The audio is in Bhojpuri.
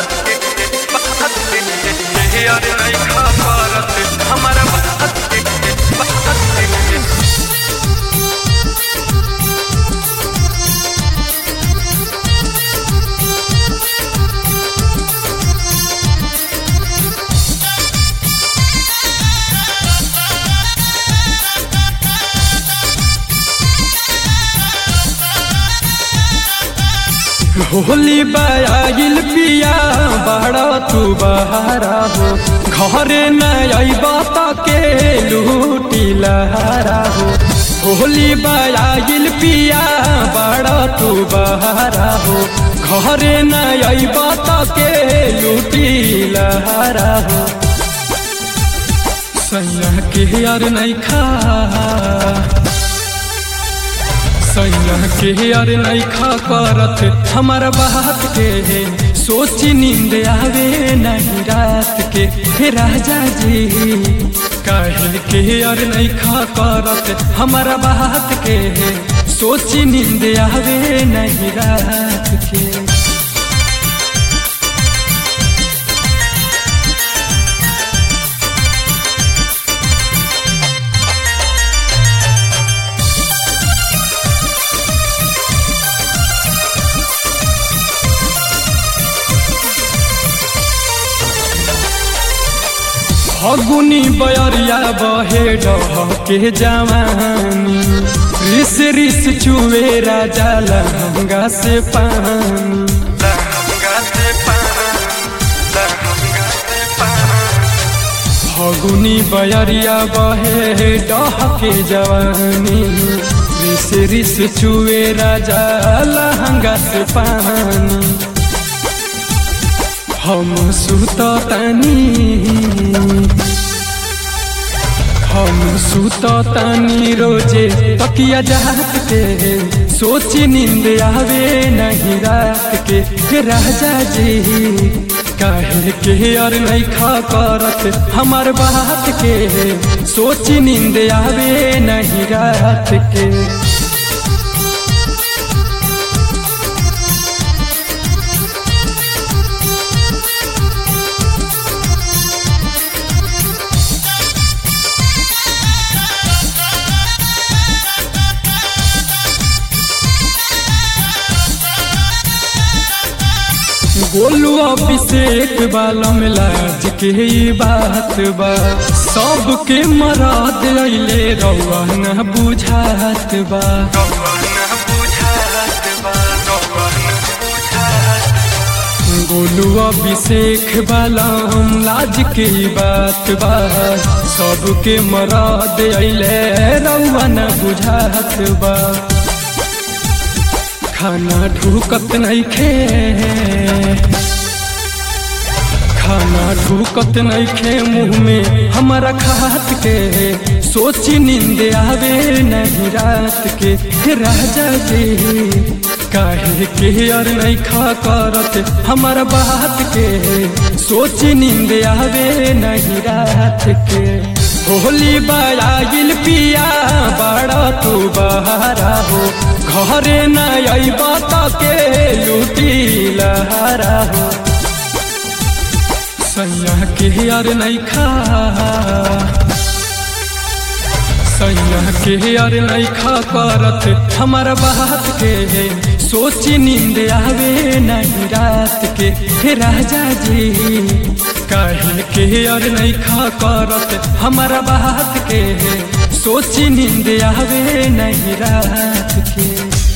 बात के बात के यार नहीं खा पारत हमारा बात के बात के होली बायागिल पिया बड़ा तू बहारा हो घरे न अबा त के लूटी लहारा हो होली बायागिल पिया बड़ा तू बहारा हो घरे न अबा त के लूटी लहारा हो सैया के यार नहीं खा सैया के यार नहीं खा करत हमारा बात के सोची नींद आवे नहीं रात के हे राजा जी काहे के यार नहीं खा करत हमारा बात के सोची नींद आवे नहीं रात के फगुनी बयरिया बहे डह के जवानी रिस रिस चुवे राजा लहंगा से पानी लहंगा से पान लहंगा से पान फगुनी बयरिया बहे डह के जवानी रिस रिस चुवे राजा लहंगा से पानी हम सुततानी हम सुततानी रोजे तकिया जात के सोची नींद आवे नहीं रात के हे राजा जी काहे के और नहीं खा करत हमार बात के सोची नींद आवे नहीं रात के गोलू अभिषेक बालम लाज के ई बात बा सबके मराद अइले रउआ न बुझात बा गौवन बुझात बा गौवन बुझात गोलू अभिषेक बालम लाज के ई बात बा सबके मराद अइले रउआ न बुझात बा खाना ढूकत नहीं खे खाना ढूकत नहीं खे मुंह में हमारा खात के सोची नींद आवे नहीं रात के हे राजा जी काहे के यार नहीं खा करत हमारा बात के सोची नींद आवे नहीं रात के होली बायागिल पिया बड़ा तू बहारा हो घरे न अबा त के लूटी लहारा हो सैया के यार नहीं खा सैया के यार नहीं खा करत हमारा बात के सोची नींद आवे नहीं रात के हे राजा जी काहे के यार नहीं खा करत हमारा बात के सोची नींद आवे नहीं रात के